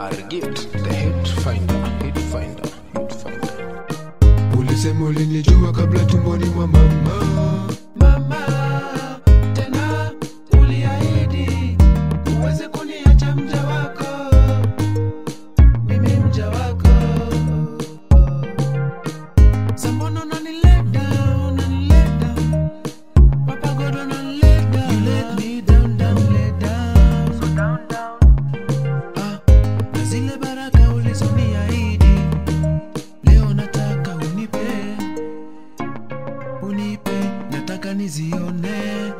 Argift, the hit finder, hit finder, hit finder. ulisema ulinijua kabla tumboni mwa mama Mama, tena uliahidi uweze kuniacha mja wako, mimi mja wako. Sa mbona unanilet down, unanilet down? Papa God unanilet down. You let me down, down, let down. Ah, na zile baraka ulizoniahidi leo nataka unipe unipe nataka nizione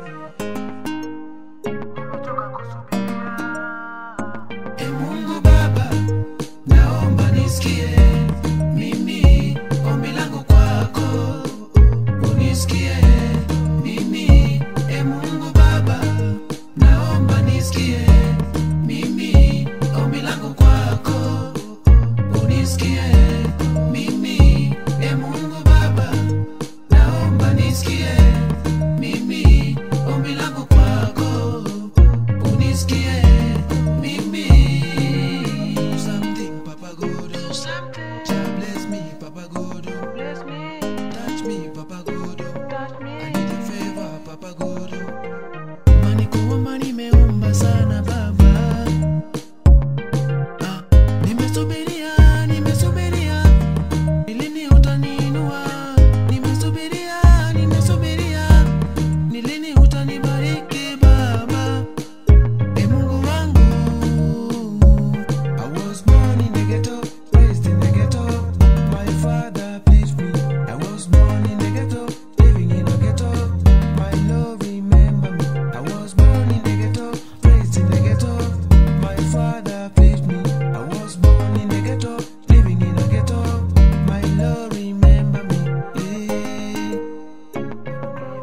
e mungu baba naomba nisikie mimi ombi langu kwako unisikie mimi e mungu baba naomba nisikie mimi ombi langu kwako unisikie mimi e mungu baba naomba nisikie mimi ombi langu kwako unisikie mimi Do something papa god do something Jah bless me papa god bless me touch me papa god touch me i need a favor papa god mani kuomba nimeomba sana baba ah, nimesubiria nimesubiria Nilini utaniinua, nimesubiria, nimesubiria. Nilini utanibariki Baba, e Mungu wangu. I was born in the ghetto, raised in the ghetto. My father pleased me. I was born in the ghetto, living in a ghetto. My love remember me. I was born in the ghetto, raised in the ghetto. My father pleased me. I was born in the ghetto, living in a ghetto. My love remember me. Yeah.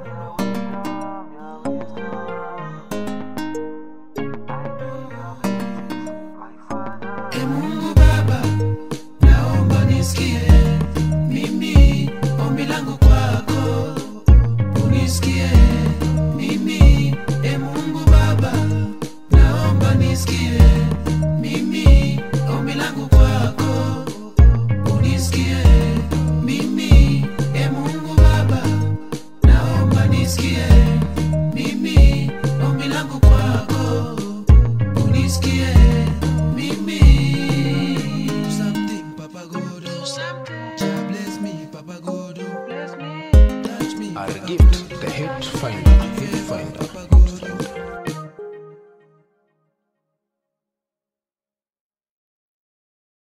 E Mungu Baba, naomba nisikie mimi ombi langu kwako, unisikie mimi. E Mungu Baba, naomba nisikie mimi ombi langu kwako, unisikie mimi. E Mungu Baba, naomba nisikie mimi ombi langu kwako unisikie mimi Do something papa god do something Jah bless me papa god bless me touch me Argift, the hit finder, hit finder. papa